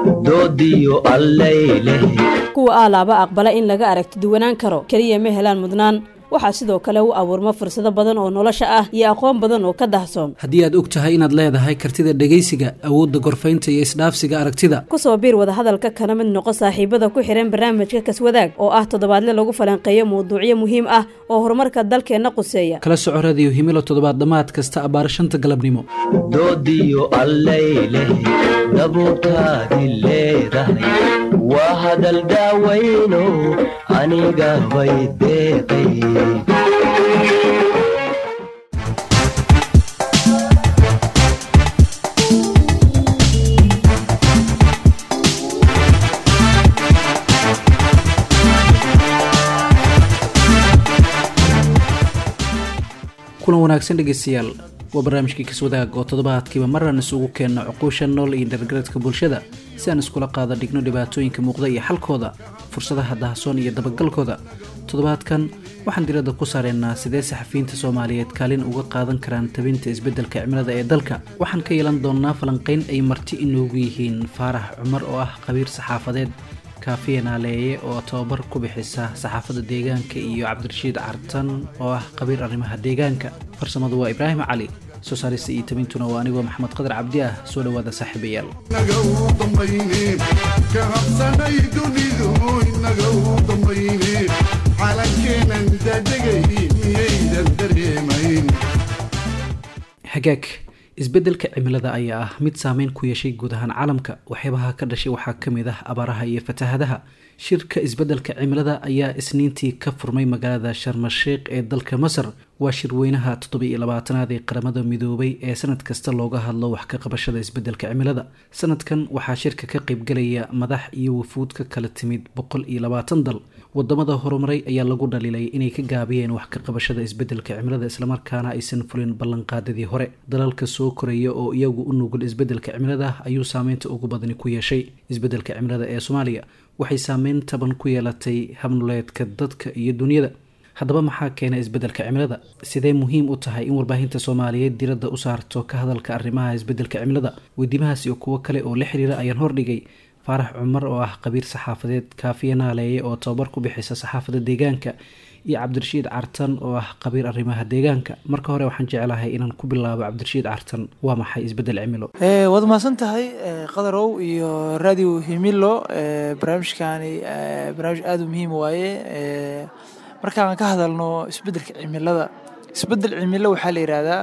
doodiyo allayleh kuwa aalaaba aqbala in laga aragti duwanaan karo keliya ma helaan mudnaan waxaa sidoo kale u abuurma fursado badan oo nolosha ah iyo aqoon badan oo ka dahsoon haddii aad og tahay inaad leedahay kartida dhegaysiga awoodda gorfaynta iyo isdhaafsiga aragtida kusoo biir wadahadalka kana mid noqo saaxiibada ku xihan barnaamijka kaswadaag oo ah toddobaadle lagu falanqeeyo mawduucyo muhiim ah oo horumarka dalkeenna quseeya kala soco radiyo himilo toddobaad dhammaad kasta abbaar shanta galabnimo doodiyo allayleh dabuurtaadi leedahay waa hadal daawayno aniga bay deeqay kulan wanaagsan dhegeystayaal waa barnaamijkii kaswadaag oo toddobaadkiiba maraan isugu keenno cuquusha nool iyo dargaradka bulshada si aan iskula qaada dhigno dhibaatooyinka muuqda iyo xalkooda fursadaha dahasoon iyo dabagalkooda toddobaadkan waxaan diradda ku saareynaa sidee saxafiyiinta soomaaliyeed kaalin uga qaadan karaan tabinta isbeddelka cimilada ee dalka waxaan ka yeelan doonnaa falanqayn ay marti inoogu yihiin faarax cumar oo ah qabiir saxaafadeed kaafiya naaleeye oo tababar ku bixisa saxaafadda deegaanka iyo cabdirashiid cartan oo ah qabiir arrimaha deegaanka farsamadu waa ibraahim cali soo saarista iyo tabintuna waa anigoo maxamed qadar cabdi ah soo dhowaada saaxiibayaal inaga u dambayne ka habsanay dunidu inaga u dambayne calankeenan dadegay miyaydan dareemayn hagaag isbeddelka cimilada ayaa ah mid saameyn ku yeeshay guud ahaan caalamka waxyaabaha ka dhashay waxaa ka mid ah abaaraha iyo fatahadaha shirka isbeddelka cimilada ayaa isniintii ka furmay magaalada sharmasheikh ee dalka masar waa shirweynaha toddoba-iyo labaatanaad ee qaramada midoobay ee sanad kasta looga hadlo wax ka qabashada isbeddelka cimilada sanadkan waxaa shirka ka qaybgalaya madax iyo wafuud ka kala timid boqol iyo labaatan dal wadamada horumaray ayaa lagu dhaliilay inay ka gaabiyeen wax ka qabashada isbeddelka cimilada islamarkaana aysan fulin ballanqaadadii hore dalalka soo koraya oo iyagu u nugul isbeddelka cimilada ayuu saameynta ugu badani ku yeeshay isbeddelka cimilada ee soomaaliya waxay saameyn taban ku yeelatay habnuleedka dadka iyo dunyada haddaba maxaa keena isbeddelka cimilada sidee muhiim u tahay in warbaahinta soomaaliyeed diradda u saarto ka hadalka arrimaha isbeddelka cimilada weydiimahaas iyo kuwo kale oo la xiriira ayaan hordhigay faarax cumar oo ah qabiir saxaafadeed kaafiya naaleeye oo tababar ku bixisa saxaafadda deegaanka iyo cabdirashiid cartan oo ah qabiir arrimaha deegaanka marka hore waxaan jeclahay inaan ku bilaabo cabdirashiid cartan waa maxay isbeddel cimilo waad mahadsan tahay qadarow iyo radio himilo barnaamijkaani barnaamij aada u muhiim waaye markaan ka hadalno isbeddelka cimilada isbeddel cimilo waxaa la yidhaahdaa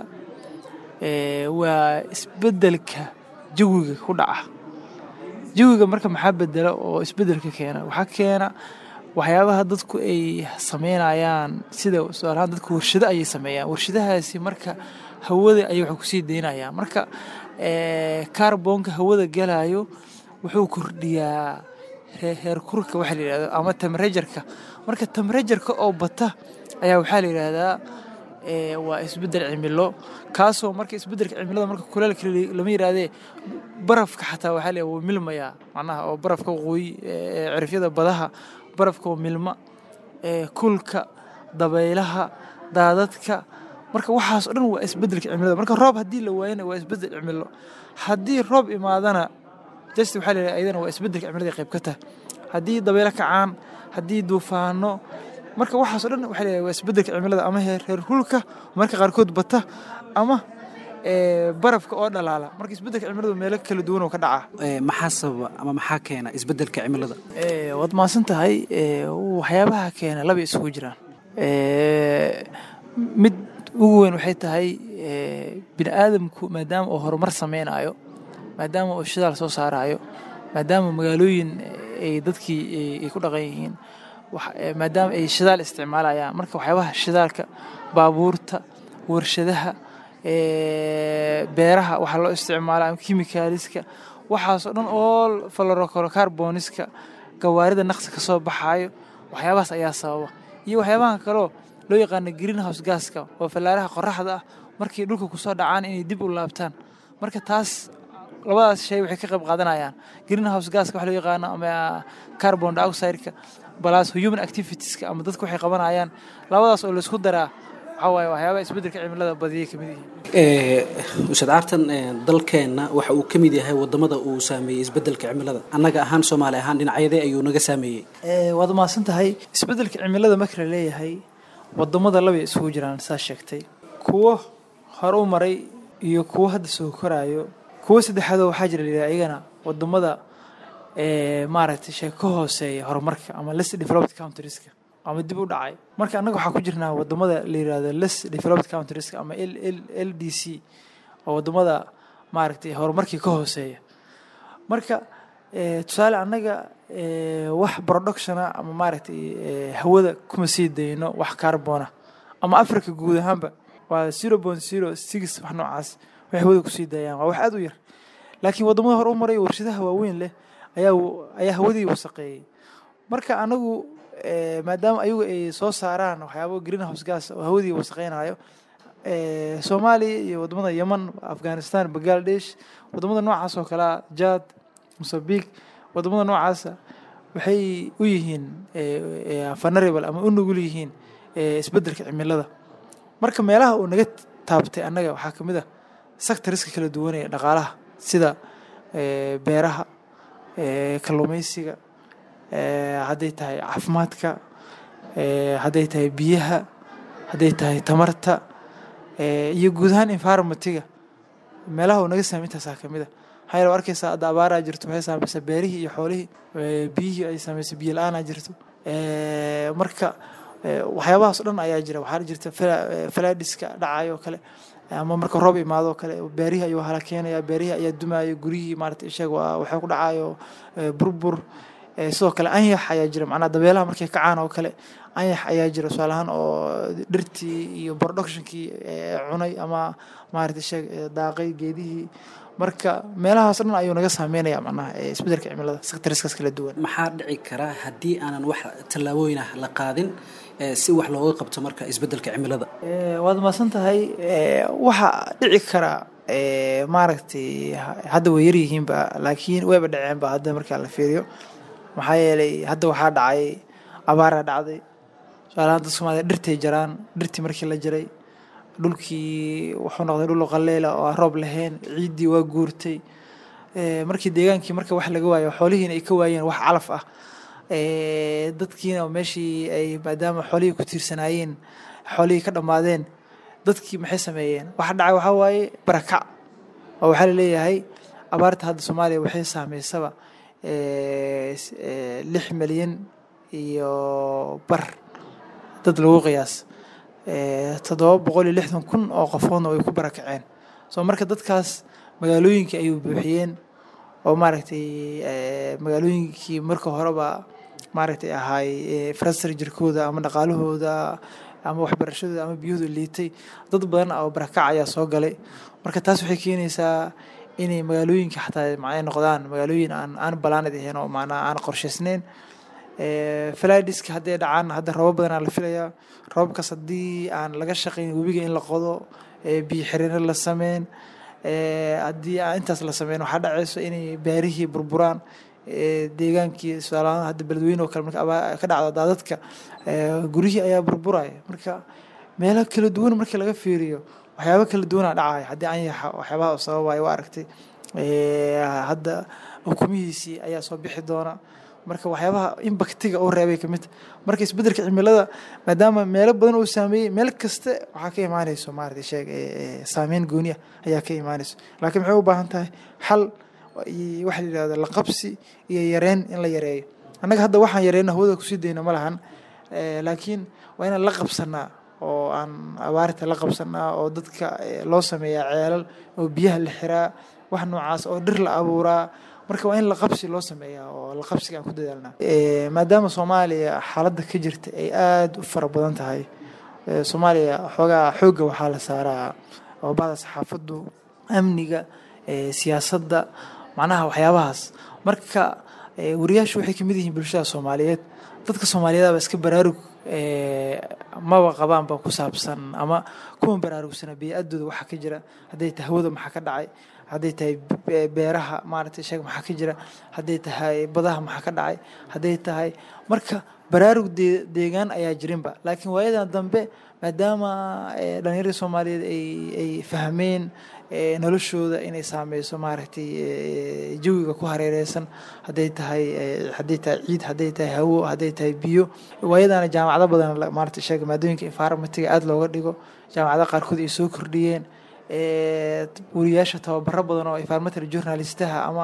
waa isbeddelka jawiga ku dhaca jawiga marka maxaa bedela oo isbeddelka keena waxaa keena waxyaabaha dadku ay sameynayaan sida tusaalahaan dadku warshado ayay sameeyaan warshadahaasi marka hawada ayay waxay kusii daynayaan marka kaarboonka hawada galayo wuxuu kordhiyaa heerkurka waxaa la yidhahdo ama temerajarka marka temerajarka oo bata ayaa waxaa la yidhaahdaa waa isbeddel cimilo kaasoo marka isbeddelka cimilada marka kuleelka lama yidhaahdee barafka xataa waxaa la wuu milmayaa macnaha oo barafka waqooyi cirifyada badaha barafka oo milma kulka dabaylaha daadadka marka waxaas o dhan waa isbeddelka cimilada marka roob haddii la waayana waa isbeddel cimilo haddii roob imaadana just waxaa la yidhahda ayadana waa isbeddelka cimilada qayb ka tahay haddii dabaylo kacaan haddii duufaano marka waxaas o dhan waxa la waa isbeddelka cimilada ama heer hulka marka qaarkood bata ama barafka oo dhalaala marka isbeddelka cimiladu meelo kala duwan oo ka dhaca maxaa sababa ama maxaa keena isbeddelka cimilada waad mahadsan tahay waxyaabaha keena laba isugu jiraan mid ugu weyn waxay tahay bini aadamku maadaama uu horumar sameynayo maadaama uu shidaal soo saarayo maadaama magaalooyin ay dadkii ay ku dhaqan yihiin maadaama ay shidaal isticmaalayaan marka waxyaabaha shidaalka baabuurta warshadaha beeraha waxaa loo isticmaalaa kimikaaliska waxaasoo dhan oo falorocarboniska gawaarida naqsi ka soo baxaayo waxyaabahaas ayaa sababa iyo waxyaabaha kaleo loo yaqaano greenhouse gaska oo fallaaraha qoraxda ah markay dhulka kusoo dhacaan inay dib u laabtaan marka taas labadaas shay waxay ka qayb qaadanayaan greenhouse gaska waxa loo yaqaano ama carbon dioxide-ka balas human activitieska ama dadku waxay qabanayaan labadaas oo laysku daraa waxaa waaye waxyaabaha isbeddelka cimilada badiyay ka mid yihiin ustaad caartan dalkeenna waxa uu ka mid yahay wadamada uu saameeyey isbeddelka cimilada annaga ahaan soomaali ahaan dhinacyadee ayuu naga saameeyey waad mahadsan tahay isbeddelka cimilada marka la leeyahay wadamada labay isugu jiraan saa sheegtay kuwo hore u maray iyo kuwo hadda soo koraayo kuwo saddexaadoo waxaa jira layidhaha iyagana wadamada maaragtay shee ka hooseeya horumarka ama less developed countrieska ama dib u dhacay marka annaga waxaa ku jirnaa wadamada la yirahdo less developed countrieska ama l l l d c oo wadamada maaragtay horumarkii ka hooseeya marka tusaale annaga wax productiona ama maaragtay hawada kuma sii dayno wax carbona ama africa guud ahaanba waa zero point zero six wax noocaas waxay hawada kusii daayaan waa wax aada u yar laakiin wadamada hore u maray warshadaha waaweyn leh ayaa ayaa hawadii wasaqeeyey marka anagu maadaama ayagu ay soo saaraan waxyaaba green house gas oo hawadii wasaqeynayo soomaaliya iyo wadamada yeman afghanistan bangladesh wadamada noocaas oo kalea jad mosambiq wadamada noocaasa waxay u yihiin vulnerable ama u nugul yihiin isbeddelka cimilada marka meelaha uu naga taabtay annaga waxaa ka mid a sectoriska kala duwanaya dhaqaalaha sida beeraha kalluumeysiga hadday tahay caafimaadka hadday tahay biyaha hadday tahay tamarta iyo guud ahaan environmentiga meelaha uu naga saamay intaasaa ka mid a maxaa yeele arkaysaa hadda abaaraa jirto waxay saamaysaa beerihii iyo xoolihii biyihii ay saamaysa biyo la-aanaa jirto marka waxyaabahaas o dhan ayaa jira waxaa jirta falaadhiska dhacayo kale ama marka roob imaado kale beerihii ayuu hala keenaya beerihii ayaa dumaayo guryihii maarata ishaga waa waxay ku dhacayo burbur sidoo kale anyax ayaa jira macnaha dabeelaha markay kacaan oo kale anyax ayaa jira tusaale ahaan oo dhirtii iyo productionkii cunay ama maarata ishaga daaqay geedihii marka meelahaas dhan ayuu naga saameynaya macnaha isbeddelka cimilada sectoriskaas kala duwan maxaa dhici karaa haddii aanan wax tallaabooyin ah la qaadin si wax looga qabto marka isbeddelka cimilada waad mahadsan tahay waxaa dhici karaa maaragtay hadda way yaryihiinba laakiin wayba dhaceenba hadda markaa la fiiriyo maxaa yeelay hadda waxaa dhacay abaaraa dhacday tusaalahaan dad soomaliya dhirtay jaraan dhirtii markii la jaray dhulkii wuxuu noqday dhul qaleela oo aan roob lahayn ciiddii waa guurtay markii deegaankii marka wax laga waayo xoolihiina ay ka waayeen wax calaf ah dadkiina meeshii ay maadaama xoolihii ku tiirsanaayeen xoolihii ka dhammaadeen dadkii maxay sameeyeen waxa dhacay waxaa waaye barakac oo waxaa laleeyahay abaarta hadda soomaaliya waxay saameysaba lix milyan iyo bar dad lagu qiyaas toddoba boqol iyo lixdan kun oo qofoodna way ku barakaceen soo marka dadkaas magaalooyinkii ayuu buuxiyeen oo maaragtay magaalooyinkii marka horeba maaragtay ahaay infrastructurekooda ama dhaqaalahooda ama waxbarashadooda ama biyahooda liitay dad badan oo barakac ayaa soo galay marka taas waxay keenaysaa inay magaalooyinka xataa macnay noqdaan magaalooyin aan aan balaanid ahayn oo macnaa aan qorshaysnayn falaadiska hadday dhacaan hadda robo badanaa la filayaa robabkaas haddii aan laga shaqayn webiga in la qodo biyo xiriiro la sameyn haddii aan intaas la sameyn waxaa dhacayso inay baarihii burburaan deegaankii tusaalahaan hadda beledweyne oo kale marka ka dhacdo daadadka guryihii ayaa burburaya marka meelo kala duwan markii laga fiiriyo waxyaaba kala duwanaa dhacaya haddii anyaxa waxyaabaha sababaya waa aragtay hadda ukumihiisii ayaa soo bixi doona marka waxyaabaha imbaktiga oo reebay ka mid marka isbeddelka cimilada maadaama meelo badan uu saameeyey meel kasta waxaa ka imaanayso maaragtay sheeg saameyn gooni ah ayaa ka imaanayso laakiin maxay u baahan tahay xal waxa la yidhahdo la qabsi iyo yareyn in la yareeyo annaga hadda waxaan yareyno hawada kusii dayno ma lahan laakiin waa inaan la qabsanaa oo aan abaarta la qabsanaa oo dadka loo sameeyaa ceelal oo biyaha la xiraa wax noocaas oo dhir la abuuraa marka waa in la qabsi loo sameeyaa oo la qabsiga aan ku dadaalnaa maadaama soomaaliya xaaladda ka jirta ay aada u fara badan tahay soomaaliya xoogaa xoogga waxaa la saaraa oo bada saxaafaddu amniga siyaasadda macnaha waxyaabahaas marka wariyaashu waxay kamid yihiin bulshada soomaaliyeed dadka soomaaliyeedaba iska baraarug maba qabaanba ku saabsan ama kuma baraarugsana bey-adooda waxa ka jira hadday tahay hawada maxaa ka dhacay hadday tahay be- beeraha maaragtay sheeg maxaa ka jira hadday tahay badaha maxaa ka dhacay hadday tahay marka baraarug dee- deegaan ayaa jirinba laakiin waayadan dambe maadaama eh, dhallinyaradii soomaaliyeed ay ay fahmeen eh, noloshooda inay saameyso maaragtay eh, jawiga ku hareereysan hadday tahay eh, hadday tahay ciid hadday tahay hawo hadday tahay biyo waayadana jaamacado badan la- maaragtay sheega maadooyinka environmentiga aada looga dhigo jaamacadaha qaarkood ay soo kordhiyeen eh, wariyaasha tababaro badan oo environmental journalistaha ama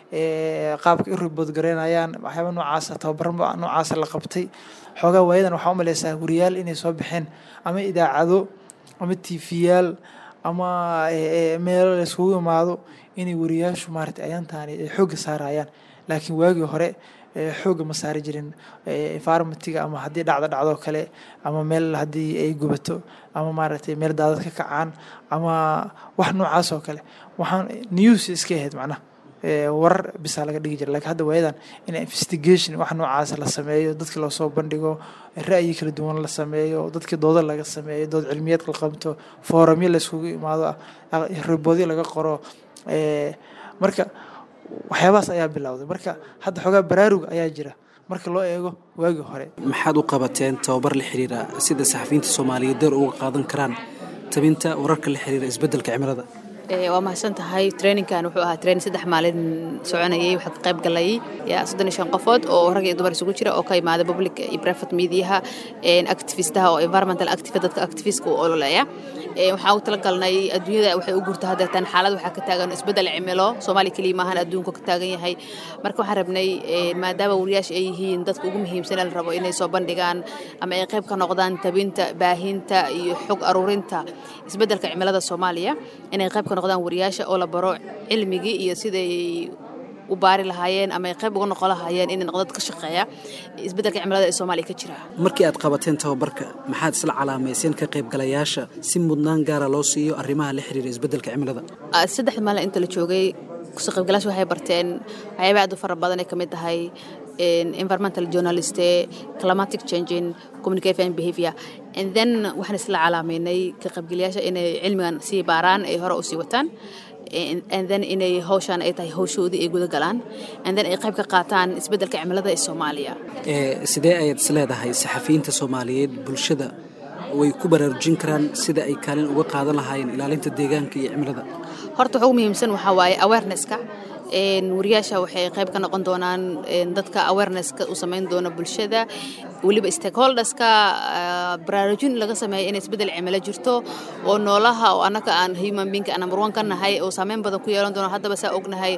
eh, qaabka u ribood gareynayaan waxyaaba noocaasa tababaro noocaasa la qabtay xoogaa waayadan waxaa u maleysaa wariyaal inay soo baxeen ama idaacado ama tiifiyaal ama eh, eh, meelo la iskugu imaado inay wariyaashu maaragtay ayaantaani ay xoogga saarayaan laakiin waagii hore eh, xoogga ma saari jirin eh, environmentiga ama haddii dhacdo dhacdo kale ama meel haddii ay gubato ama maaragtay meel daadad ka kacaan ama wax noocaas oo kale waxaan news iska ahayd macnaha Eh, warar bisaa laga dhigi jira lakiin hadda waayadan in investigation wax noocaas la sameeyo dadki loo soo bandhigo ra'yi kala duwan la sameeyo dadki doodo laga sameeyo dood cilmiyeed la qabto foorumyo la iskugu imaado ah, riboodyo laga qoro eh, marka waxyaabahaas ayaa bilowday marka hadda xoogaa baraarug ayaa jira marka loo eego waagii hore maxaad u qabateen tababar la xiriira sida saxafiyiinta soomaaliyeed door uga qaadan karaan tabinta wararka la xiriira isbeddelka cimilada Ee, waa mahadsan tahay traininkan wuxuu ahaa training saddex maalin soconayay waxaa ka qayb galay yaa soddon iyo shan qofood oo rag iyo dumar isugu jira oo ka imaada public iyo private mediaha een, activistaha oo environmental activist dadka activistka u ololeeya Ee, waxaan u talagalnay adduunyada waxay u gurta haddeetan xaalad waxaa ka taagan isbeddel cimilo soomaaliya keliya maahan adduunka ka taagan yahay marka waxaan rabnay ee, maadaama wariyaasha ay yihiin dadka ugu muhiimsan ee la rabo inay soo bandhigaan ama ay qayb ka noqdaan tabinta baahinta iyo xog aruurinta isbeddelka cimilada soomaaliya inay qayb ka noqdaan wariyaasha oo la baro cilmigii iyo siday u baari lahaayeen ama ay qayb uga noqon lahaayeen inay noqdo dad ka shaqeeya isbeddelka cimilada ee soomaaliya ka jira markii aad qabateen tababarka maxaad isla calaamayseen ka qaybgalayaasha si mudnaan gaara loo siiyo arrimaha la xiriira isbeddelka cimilada Ah, saddex maalin inta la joogay kusoo qaybgalayaasha waxay barteen waxyaaba aad u fara badan ay ka mid tahay een, environmental journalist climatic changing communication and behavior and then waxaan isla calaamaynay ka qaybgalayaasha inay cilmigan sii baaraan ay hore u sii wataan and and then inay hawshaan ay tahay hawshoodii ay guda galaan and then ay qayb ka qaataan isbeddelka cimilada ee soomaaliya ee sidee ayaad is leedahay saxafiyiinta soomaaliyeed bulshada way ku baraarujin karaan sida ay kaalin uga qaadan lahaayeen ilaalinta deegaanka iyo cimilada horta waxa ugu muhiimsan waxaa waaye awarenesska een, wariyaasha waxay qayb ka noqon doonaan een, dadka awarenesska u samayn doona bulshada weliba stakeholderska ah, baraarujin laga sameeya in isbeddel cimilo jirto oo noolaha oo annaka aan human being aan number one ka nahay oo saameyn badan ku yeelan doono haddaba saa ognahay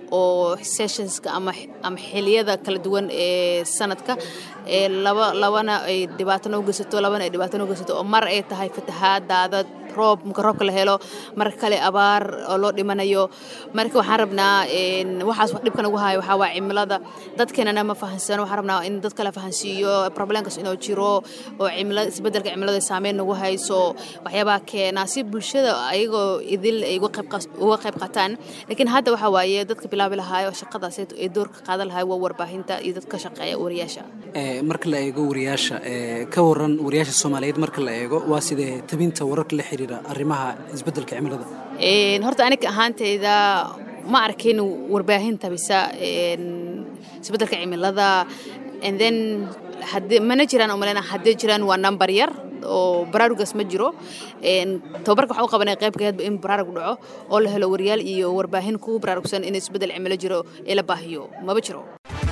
oo sessionska ama ama xiliyada kala duwan ee sanadka ee laba labana ay dhibaato noo geysato labana ay dhibaato noo geysato oo mar ay tahay fatahaad daadad roob marka roobka la helo mar kale abaar oo loo dhimanayo marka waxaan rabnaa een, waxaas wax dhibka nagu hayo waxaa waa cimilada dadkeenana ma fahansano waxaan rabnaa in dadka la fahansiiyo problemkas inuu jiro oo cimilada isbeddelka cimilada saameyn nagu hayso waxyaabaha keena si bulshada ayagoo idil ay uga qayb qas- uga qayb qaataan laakiin hadda waxaa waaye dadka bilaabi lahaay oo shaqadaas ay doorka qaadan lahaay waa warbaahinta iyo dadka shaqeeya wariyaasha ee marka la eego wariyaasha ee ka waran wariyaasha soomaaliyeed marka la eego waa sidee tabinta wararka la xiriira arrimaha isbeddelka cimilada Een, horta aniga ahaantayda ma arkin warbaahinta bisa een, isbeddelka cimilada and then haddii mana jiraan umalena haddii jiraan waa number yar oo baraarugaas ma jiro Een, tababarka waxaa u qabanay qaybkeedba in baraarug dhaco oo la helo wariyaal iyo warbaahin ku baraarugsan in isbeddel cimilo jiro ee la baahiyo maba jiro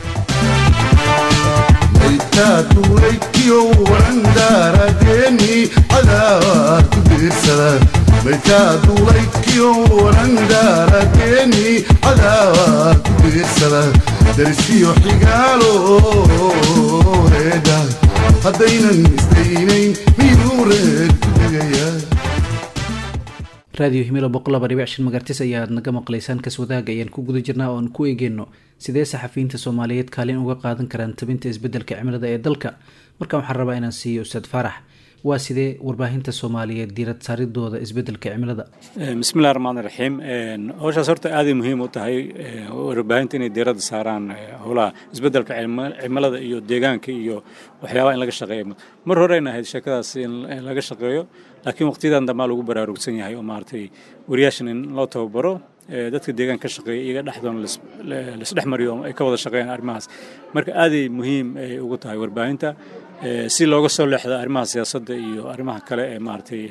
maytaatulaykiyo warandaaradeeni cadaawaa ku diirsada maytaatulaykiyo warandaaradeeni cadaawaa ku diirsada darsiyo xigaalo reeda haddaynan isdaynayn miyuu reed ku degayaa raadiyo himilo boqol laba dhibic shan magartis ayaad naga maqlaysaan kaswadaaga ayaan ku guda jirnaa oon ku eegeyno sidee saxafiyiinta soomaaliyeed kaalin uga qaadan karaan tabinta isbeddelka cimilada ee dalka markaan waxaan rabaa inaan siiyo ustaad faarax waa sidee warbaahinta soomaaliyeed diirad saaridooda isbeddelka cimilada bismillahi raxmaani raxiim howshaas horta aaday muhiim u tahay eh, warbaahinta inay diiradda saaraan eh, howlaha isbeddelka cimi- cimilada iyo deegaanka iyo waxyaabaha in laga shaqeeyo mar horeyna ahayd sheekadaas in in laga shaqeeyo laakiin waqtiyadan dambaa lagu baraarugsan yahay oo maaragtay wariyaashan in loo tababaro dadka deegaanka ka shaqeeya iyaga dhexdoona laisdhex mariyo ay ka wada shaqeeyaan arrimahaas marka aaday muhiim ay ugu tahay warbaahinta si looga soo leexdo arrimaha siyaasadda iyo arrimaha kale ee maaragtay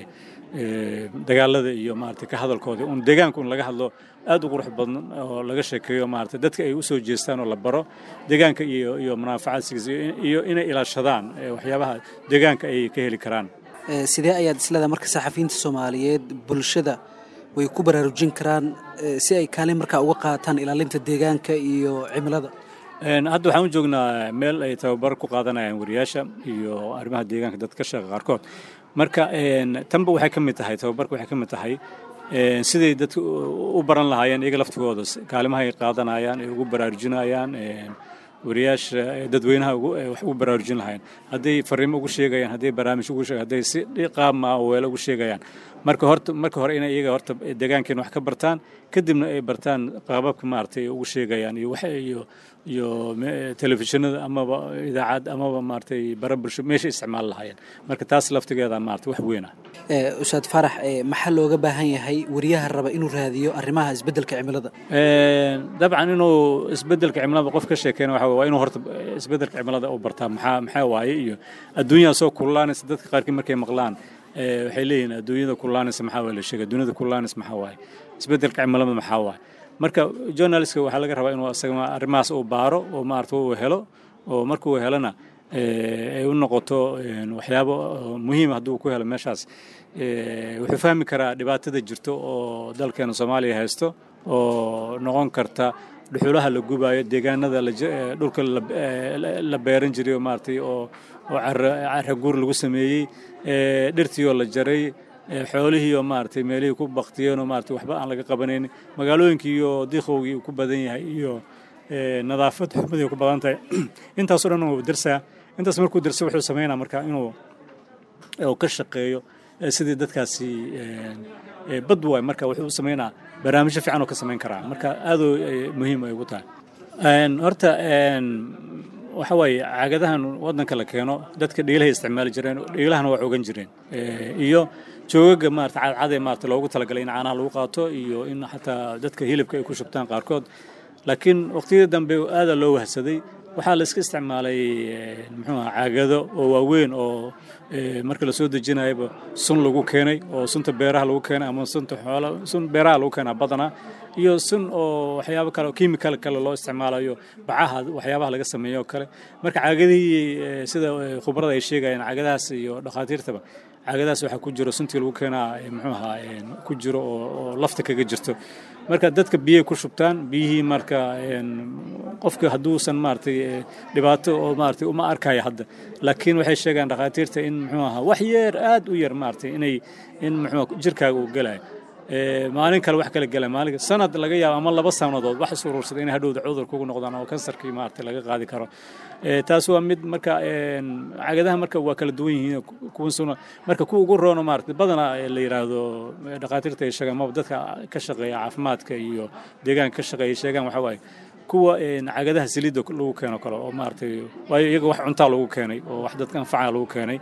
dagaalada iyo maaragtay ka hadalkooda un deegaanka un laga hadlo aad u qurux badan oo laga sheekeeyo maaragtay dadka ay u soo jeestaan oo la baro deegaanka iyo iyo munaafacaadkiisa iyo inay ilaashadaan waxyaabaha deegaanka ay ka heli karaan sidee ayaad isleedahay marka saxafiyiinta soomaaliyeed bulshada way ku baraarujin karaan si ay kaalin markaa uga qaataan ilaalinta deegaanka iyo cimilada hadda waxaan u joognaa meel ay tababar ku qaadanayaan wariyaasha iyo arrimaha deegaanka dadka ka shaqeeya qaarkood marka tanba waxay ka mid tahay tababarka waxay ka mid tahay siday dadka u baran lahaayeen iyaga laftigooda kaalimaha ay qaadanayaan ay ugu baraarujinayaan wariyaasha dadweynaha wax ugu baraarujin lahayn hadday fariimo ugu sheegayaan hadday barnaamij ugu sheegayaan hadday si qaab maaweelo ugu sheegayaan marka horta marka hore inay iyaga horta deegaankeena wax ka bartaan kadibna ay bartaan qaababka maaragtay ugu sheegayaan iyo wax iyo iyo telefishinada amaba idaacad amaba maaragtay bara bulsho meesha isticmaali lahaayeen marka taas laftigeeda maaragtay wax weyn ah ustaad farax maxaa looga baahan yahay wariyaha raba inuu raadiyo arrimaha isbeddelka cimilada dabcan inuu isbeddelka cimilada qof ka sheekeyna waxa waa inuu horta isbeddelka cimilada u bartaa maxaa maxaa waaye iyo adduunyaa soo kululaanaysa dadka qaarkii markay maqlaan waxay leeyihiin adduunyada kululaanaysa maxaa waa la sheegay adduunyada kululaanaysa maxaa waaye isbeddelka cimilada maxaa waaye marka journalistka waxaa laga rabaa inuu isaga arrimahaas uu baaro oo maarata uu helo oo markuu helona ay u noqoto waxyaabo muhiima hadduu ku helo meeshaas wuxuu fahmi karaa dhibaatada jirto oo dalkeena soomaaliya haysto oo noqon karta dhuxulaha la gubaayo deegaanada dhulka la beeran jiray oo maaragtay oo oo cara guur lagu sameeyey dhirtiioo la jaray xoolihiioo maaragtay meelihii ku baktiyeenoo maaragtay waxba aan laga qabanayn magaalooyinkii iyo diiqowgii uu ku badan yahay iyo nadaafad xumadii ku badan tahay intaasoo dhan uu darsaa intaas markuu darso wuxuu sameynaa marka inuu ka shaqeeyo sidii dadkaasi bad waay marka wuxuu sameynaa barnaamijyo fiican oo ka samayn karaa marka aadoo muhiim ay ugu tahay horta waxa waaye caagadahan waddanka la keeno dadka dhiilahay isticmaali jireen dhiilahana waa ogan jireen iyo joogaga maarata cadcadee maarata loogu talagalay in caanaha lagu qaato iyo in xataa dadka hilibka ay ku shubtaan qaarkood laakiin waqtiyada dambe aada loo wahsaday waxaa la iska isticmaalay muxuu aha caagado oo waaweyn oo marka la soo dejinayaba sun lagu keenay oo sunta beeraha lagu keenay ama sunta xoola sun beeraha lagu keenaa badanaa iyo sun oo waxyaabo kale kimikal kale loo isticmaalayo bacaha waxyaabaha laga sameeyo oo kale marka caagadihii sida khubarada ay sheegayaan caagadahaas iyo dhakhaatiirtaba caagadahaas waxaa ku jiro suntii lagu keenaa muxuu ahaa ku jiro oo lafta kaga jirto marka dadka biyay ku shubtaan biyihii marka qofka hadduusan maaragtay dhibaato oo maaragtay uma arkaya hadda laakiin waxay sheegaan dhakhaatiirta in muxuu ahaa wax yeer aad u yar maaragtay inay in muxuu jirkaaga uu gelayo maalin kale wax kale gela maalin sanad laga yaabo ama laba sanadood wax is urursada inay hadhowda cudur kugu noqdaan oo kansarkii maaragtay laga qaadi karo taas waa mid marka cagadaha marka waa kala duwan yihiin kuwan suna marka kuwa ugu roono maaragtay badanaa la yidhaahdo dhakhaatiirta ay sheegaan maba dadka ka shaqeeya caafimaadka iyo deegaanka ka shaqeeya sheegaan waxaa waaye kuwa cagadaha saliidda lagu keeno kale oo maaragtay waayo iyaga wax cuntaa lagu keenay oo wax dadka anfaca lagu keenay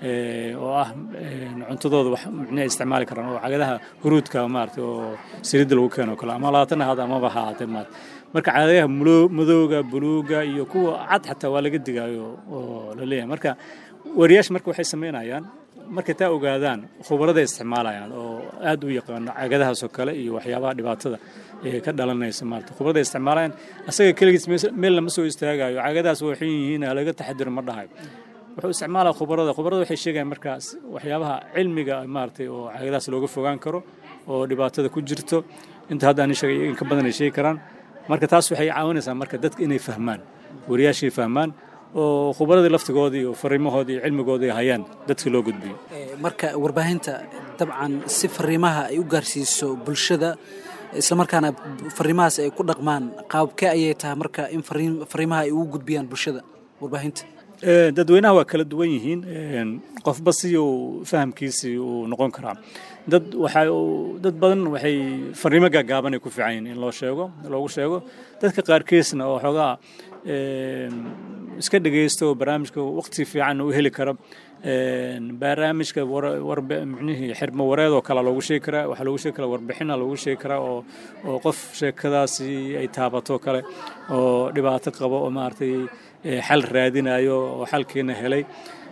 oo ah cuntadooda wax micne isticmaali karaan oo cagadaha huruudka maaragtay oo saliidda lagu keeno kale ama labaatan ahaada amaba ha ahaatee maarata marka cagadaha madowga buluuga iyo kuwa cad xataa waa laga digaayo oo la leeyahay marka wariyaasha marka waxay samaynayaan markay taa ogaadaan khubarada isticmaalayaan oo aad u yaqaano cagadahaasoo kale iyo waxyaabaha dhibaatada ee ka dhalanaysa maarata khubarada isticmaalayaan asaga keligiis meel lama soo istaagayo cagadahaas waxay yihiin laga taxadiro ma dhahayo wuxuu isticmaalaa khubarada khubarada waxay sheegayaan markaas waxyaabaha cilmiga maaragtay oo cagadahaas looga fogaan karo oo dhibaatada ku jirto inta hadda ani sheegay in ka badan ay sheegi karaan marka taas waxay caawinaysaa marka dadka inay fahmaan wariyaashay fahmaan oo khubaradii laftigoodii iyo fariimahoodii iyo cilmigoodii hayaan dadka loo gudbiyo marka warbaahinta dabcan si fariimaha ay u gaarsiiso bulshada islamarkaana fariimahaas ay ku dhaqmaan qaabkee ayay tahay marka in fariimaha ay ugu gudbiyaan bulshada warbaahinta dadweynaha waa kala duwan yihiin qofba si uu fahamkiisii uu noqon karaa dad waxa dad badan waxay fariimo gaagaaban ay ku fiican yihiin in loo sheego loogu sheego dadka qaarkiisna oo xoogaa iska dhegeysto barnaamijka waqti fiican u heli karo barnaamijka micnihii xirmo wareed oo kale loogu sheegi karaa waxaa loogu sheegi karaa warbixina loogu sheegi karaa oo oo qof sheekadaasi ay taabato kale oo dhibaato qabo oo maaragtay xal raadinayo oo xalkiina helay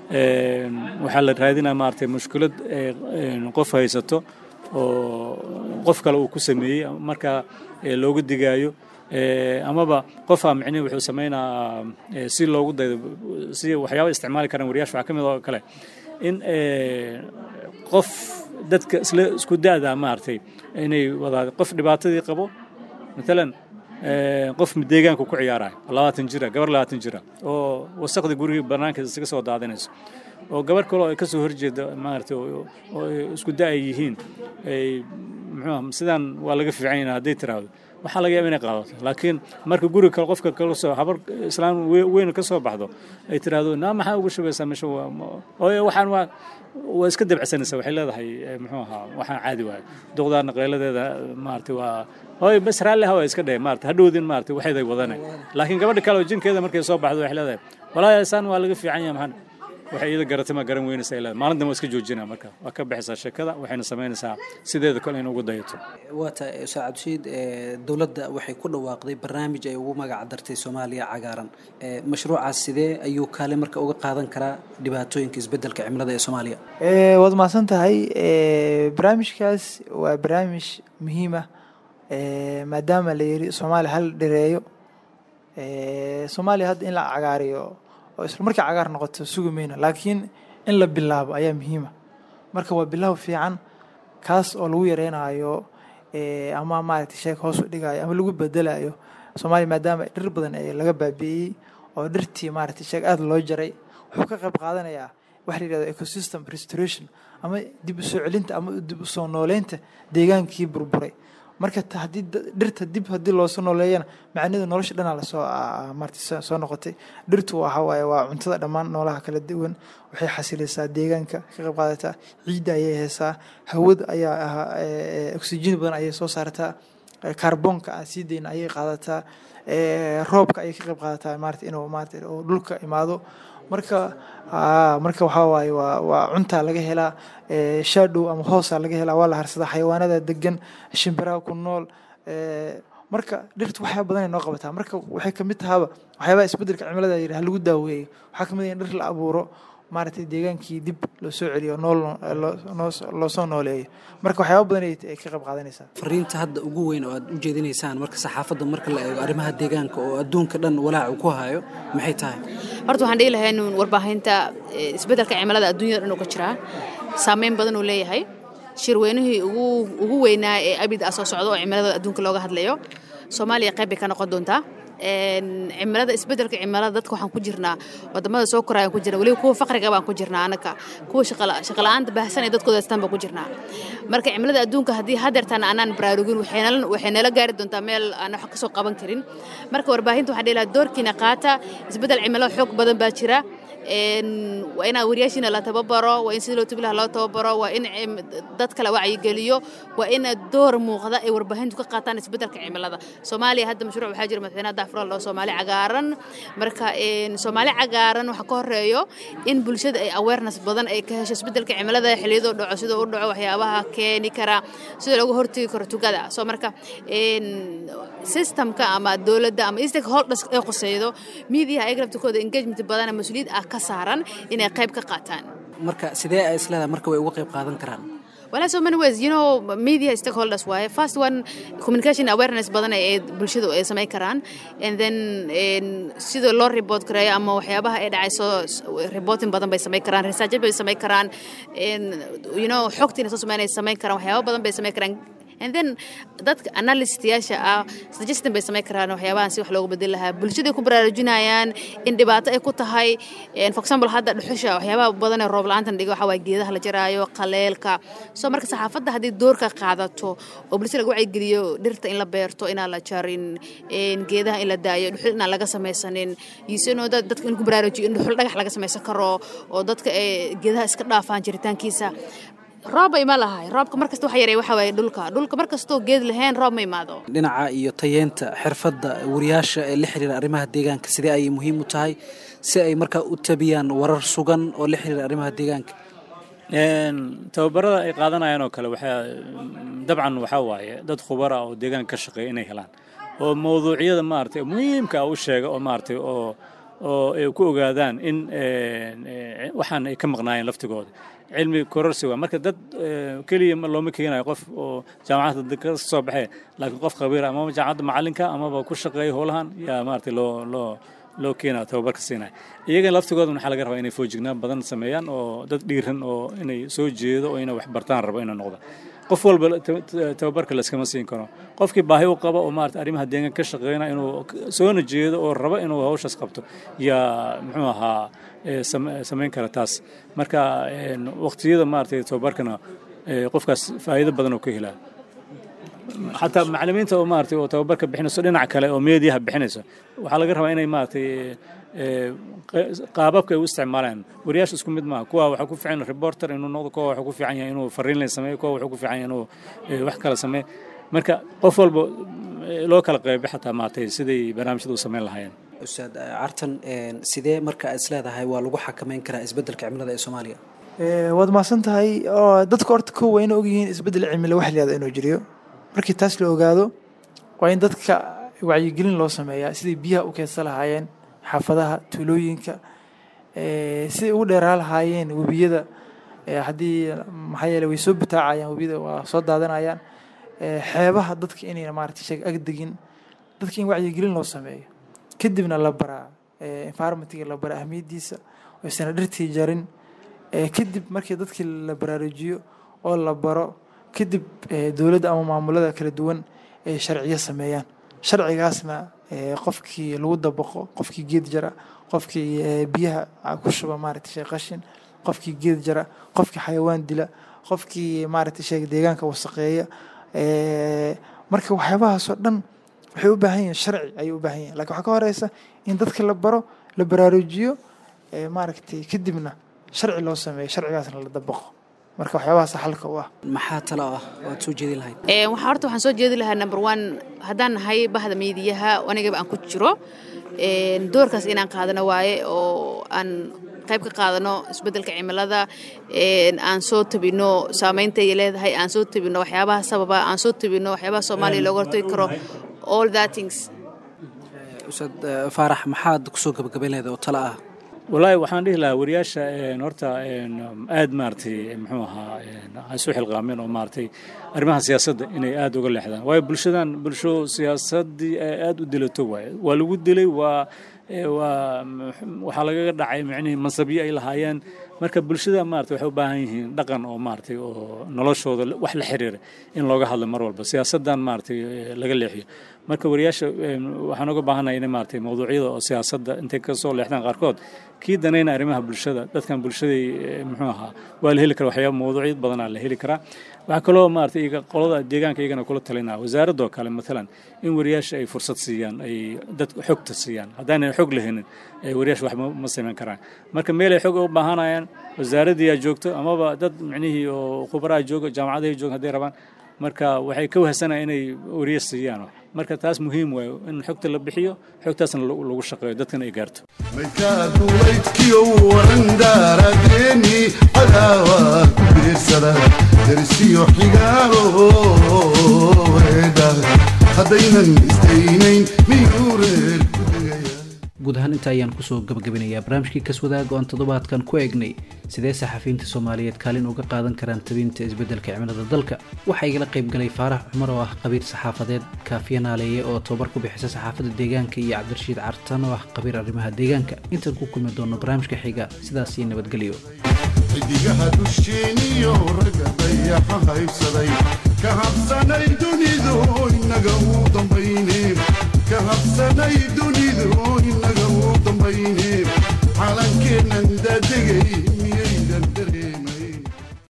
waxaa la raadinaya maaragtay mushkilad qof haysato oo qof kale uu ku sameeyey markaa loogu digaayo amaba qofaa micnihi wuxuu sameynaa si loogu daydo si waxyaaba isticmaali karaan wariyaasha waxaa ka mid oo kale in qof dadka isla isku da'da maaragtay inay wadaa qof dhibaatadii qabo matalan qof deegaanka ku ciyaaraya labaatan jira gabar labaatan jira oo wasaqda gurigii banaanka isaga soo daadinayso oo gabar kale oo ka soo horjeeda maaragtay oo isku da ay yihiin ay muxuu sidaan waa laga fiican yahay hadday tiraahdo waxaa laga yaaba inay qaadato laakiin marka guriga kale qofka kala soo habar islaam weyn ka soo baxdo ay tiraahdo naa maxaa ugu shubaysaa meesha waxaan waa waa iska dabcsanaysa waxay leedahay muxuu ahaa waxaan caadi waayo duqdaarna qayladeeda maaragtay waa hooy bas raalli hawa iska dhahe maarata hadhowdin maarata waxayday wadane laakiin gabadha kale oo jinkeeda markay soo baxdo waxay leedahay walaahi saan waa laga fiican yahay maxaan waxay iyada garatay ma garan weynaysa ay leedahay maalintan waa iska joojinaa marka waa ka baxaysaa sheekada waxayna samaynaysaa sideeda kale in ugu dayato waa tahay ustaad cabdishiid dowladda waxay ku dhawaaqday barnaamij ay ugu magac dartay soomaaliya cagaaran mashruucaas sidee ayuu kaale marka uga qaadan karaa dhibaatooyinka isbeddelka cimilada ee soomaaliya waad mahadsan tahay barnaamijkaas waa barnaamij muhiim ah maadaama la yiri soomaaliya hal dhireeyo soomaaliya hadda in la cagaariyo oo isla markii cagaar noqoto sugi mayno laakiin in la bilaabo ayaa muhiima marka waa bilaab fiican kaas oo lagu yareynayo ama maaragtay sheeg hoos u dhigayo ama lagu bedelayo soomaaliya maadaama dhir badan ee laga baabi'iyey oo dhirtii maaragtay sheeg aada loo jaray wuxuu ka qayb qaadanayaa waxa la yidhahdo ecosystem restoration ama dib u soo celinta ama dib u soo nooleynta deegaankii burburay marka haddii dhirta dib haddii loosoo nooleeyana macnaheedu nolosha dhanaa lasoo maarta soo noqotay dhirtu waxa waaye waa cuntada dhammaan noolaha kala duwan waxay xasilaysaa deegaanka ka qayb qaadataa ciidda ayay haysaa hawada ayaa ahaa oxygen badan ayay soo saartaa kaarboonka aan sii dayna ayay qaadataa roobka ayay ka qayb qaadataa maarata inuu maarata oo dhulka imaado marka marka waxaa waaye waa waa cuntaa laga helaa shadow ama hoosaa laga helaa waa la harsadaa xayawaanada degan shimbiraha ku nool marka dhirtu waxyaa badan ay noo qabataa marka waxay kamid tahaaba waxyaabaha isbeddelka cimilada yidhi ha lagu daaweeyo waxaa kamid ah in dhir la abuuro maaragtay deegaankii dib loo soo celiyo nool loo soo nooleeyo marka waxyaaba badan ay ka qayb qaadanaysaa fariinta hadda ugu weyn oo aad u jeedinaysaan marka saxaafadda marka la eego arrimaha deegaanka oo adduunka dhan walaacu ku hayo maxay tahay horta waxaan dhihi lahaa inuu warbaahinta isbeddelka cimilada adduunyada dhan uga jiraa saameyn badan uu leeyahay shirweynihii ugu ugu weynaa ee abid ah soo socda oo cimilada adduunka looga hadlayo soomaaliya qayb bay ka noqon doontaa cimilada isbedelka cimilada dadka waxaan ku jirnaa wadamada soo korayaan ku jirna weliba kuwa faqriga baan ku jirnaa anaka kuwa shaqala-aanta baahsan ee dadkooda haystaan baan ku jirnaa marka cimilada adduunka haddii hadeertaan aanaan baraarugin waxay nala gaari doontaa meel aan wax kasoo qaban karin marka warbaahinta waxaan dhihi lahaa doorkiina qaata isbedel cimilada xoog badan baa jira waa in wariyaashiina la tababaro waa in sidii loo tubi laha loo tababaro waa in dadka la wacyigeliyo waa in door muuqda ay warbaahintu ka qaataan isbeddelka cimilada soomaaliya hadda mashruuc waxaa jira madaxweynaha daafural oo soomaali cagaaran marka soomaali cagaaran waxaa ka horeeyo in bulshada ay awareness badan ay ka hesho isbeddelka cimilada xilliyadoo dhaco sida u dhaco waxyaabaha keeni kara sida lagu hortegi karo tugada soo marka systemka ama dowladda ama stakeholders ee quseydo miidiyaha ayaga laftikooda engagement badan mas-uuliyad ah ka saaran inay qayb ka qaataan marka sidee ay isleedahay marka way uga qayb qaadan karaan Well, so many ways, you know, media stakeholders waaye. First one, communication awareness badan ay bulshadu ay samay karaan. And then sida loo report kareeyo ama waxyaabaha ay dhacayso reporting badan bay samay karaan, research bay samay karaan, you know, xogtiina soo sameynay samay karaan, waxyaaba badan bay samay karaan. and then dadka analystayaasha ah suggestion bay samay karaan waxyaabahan si wax loogu bedeli lahaa bulshaday ku baraarujinayaan in dhibaato ay ku tahay for example hadda dhuxusha waxyaabaha badan ee roob la-aantan dhiga waxaa waaye geedaha la jaraayo qaleelka so marka saxaafadda haddii doorka qaadato oo bulshada laga wacyigeliyo dhirta in la beerto inaan la jarin geedaha in la daayo dhuxul inaan laga samaysanin yisano dadka in ku baraarujiyo in dhuxul dhagax laga samaysan karo oo dadka ay geedaha iska dhaafaan jiritaankiisa rooba ima lahay roobka markasta waxa yareeya waxa waaye dhulka dhulka markastoo geed lahayn roob ma imaado dhinaca iyo tayeenta xirfadda wariyaasha ee la xiriira arrimaha deegaanka sidee ayay muhiim u tahay si ay markaa u tabiyaan warar sugan oo la xiriira arrimaha deegaanka tababarada ay qaadanayaan oo kale waxaa dabcan waxaa waaye dad khubara oo deegaanka ka shaqeeya inay helaan oo mawduucyada maaragtay muhiimka u sheega oo maaragtay oo oo ay ku ogaadaan in waxaan ay ka maqnaayeen laftigooda cilmi kororsi waa marka dad keliya looma keenayo qof oo jaamacadda ka soo baxee laakiin qof khabiir amaba jaamacadda macalinka amaba ku shaqeeya howlahan yaa maaragtay loo loo loo keenaya tababarka siinaya iyagan laftigooda waxaa laga rabaa inay foojignaan badan sameeyaan oo dad dhiiran oo inay soo jeedo oo inay wax bartaan rabo inay noqda qof walba tababarka layskama siin karo qofkii baahi u qaba oo maarata arrimaha deegaanka ka shaqeynaya inuu soona jeedo oo rabo inuu hawshaas qabto yaa muxuu ahaa samayn kara taas marka waqtiyada maaragtay tababarkana qofkaas faa'iido badan oo ka helaa xataa macallimiinta oo maaragtay oo tababarka bixinayso dhinac kale oo meediyaha bixinayso waxaa laga rabaa inay maaragtay qaababka ay u isticmaalaan wariyaasha isku mid maaha kuwa waxaa ku fiican reporter inuu noqdo kuwa waxaa ku fiican yahay inuu fariin lay sameeyo kuwa waxaa ku fiican yahay inuu wax kala sameeyo marka qof walba loo kala qeybo xataa maaragtay siday barnaamijyada u sameyn lahaayeen ustaad cartan sidee marka is leedahay waa lagu xakameyn karaa isbeddelka cimilada ee soomaaliya waad mahadsan tahay oo dadka horta kow waa ina ogyihiin isbeddel cimilo wax layihahdo inuu jiriyo markii taas la ogaado waa in dadka wacyigelin loo sameeyaa siday biyaha u keedsan lahaayeen xaafadaha tuulooyinka siday ugu dheeraa lahaayeen webiyada haddii maxaa yeele way soo butaacayaan webiyada waa soo daadanayaan xeebaha dadka inayna maarata sheeg agdegin dadka in wacyigelin loo sameeyo kadibna la baraa environmentiga la bara ahmiyaddiisa oysana dhirtii jarin kadib markii dadkii la baraarujiyo oo la baro kadib dowladda ama maamulada kala duwan ay sharciyo sameeyaan sharcigaasna qofkii lagu dabaqo qofkii geed jara qofkii biyaha ku shuba maaragtay sheeg qashin qofkii geed jara qofkii xayawaan dila qofkii maaragtay sheeg deegaanka wasaqeeya marka waxyaabahaasoo dhan waxay u baahan yihiin sharci ayay u baahan yihin lakin waxaa ka horeysa in dadka la baro la baraarujiyo maaragtay kadibna sharci loo sameeyo sharcigaasna la dabaqo marka waxyaabahaas xalka u ah maxaa talo ah waad soo jeedin lahayd waxaa horta waxaan soo jeedi lahaa number one haddaan nahay bahda miidiyaha anigaba aan ku jiro doorkaas inaan qaadano waaye oo aan qayb ka qaadano isbeddelka cimilada aan soo tabino saameynta ay leedahay aan soo tabino waxyaabaha sababa aan soo tabino waxyaabaha soomaaliya looga hortagi karo all that things ustaad faarax maxaad kusoo gabagabayn lahayd oo talo ah wallaahi waxaan dhihi lahaa wariyaasha horta aad maaragtay muxuu ahaa ay isu xilqaameen oo maaragtay arrimaha siyaasadda inay aad uga leexdaan waayo bulshadan bulsho siyaasaddii aad u dilato waaye waa lagu dilay waa waa waxaa lagaga dhacay micnihii mansabyo ay lahaayeen marka bulshada maarata waxay u baahan yihiin dhaqan oo maaragtay oo noloshooda wax la xiriira in looga hadlo mar walba siyaasaddan maaragtay laga leexiyo marka wariyaasha waxaan uga baahanaya in maaragtay mawduucyada oo siyaasadda intay ka soo leexdaan qaarkood kii danayna arrimaha bulshada dadkan bulshaday muxuu ahaa waa la heli karaa waxyaaba mawduucyo badanaa la heli karaa waxaa kaloo maaragtay iyaga qolada deegaanka iyagana kula talinaa wasaaradoo kale matalan in wariyaasha ay fursad siiyaan ay dadka xogta siiyaan haddaanay xog lahaynin wariyaasha wax ma samayn karaan marka meel ay xog u baahanayaan wasaaraddii aa joogto amaba dad micnihii oo khubaraha jooga jaamacadahay jooga hadday rabaan marka waxay ka wahsanaya inay wariye siiyaan marka taas muhiim waayo in xogta la bixiyo xogtaasna lagu shaqeeyo dadkana ay gaarto maykaadulaydkiyo warandaaradeeni cadaawa ku biirsada darsiyo xigaalo weedha haddaynan istaynayn miyuu reer ku degaya guud ahaan inta ayaan kusoo gabagabinayaa barnaamijkii kaswadaag oo aan toddobaadkan ku eegnay sidee saxafiyiinta soomaaliyeed kaalin uga qaadan karaan tabinta isbeddelka cimilada dalka waxaa igala qaybgalay faarax cumar oo ah qabiir saxaafadeed kaafiya naaleeye oo tababar ku bixisa saxaafadda deegaanka iyo cabdirashiid cartan oo ah qabiir arrimaha deegaanka intaan ku kulmi doono barnaamijka xiga sidaas iyo nabadgelyo xidigaha dusheeniyo ragga dayaxa haybsaday ka habsanay dunidu inaga uu dambayne ka habsanay dunidu inaga uu dambayne calankeennan daadegay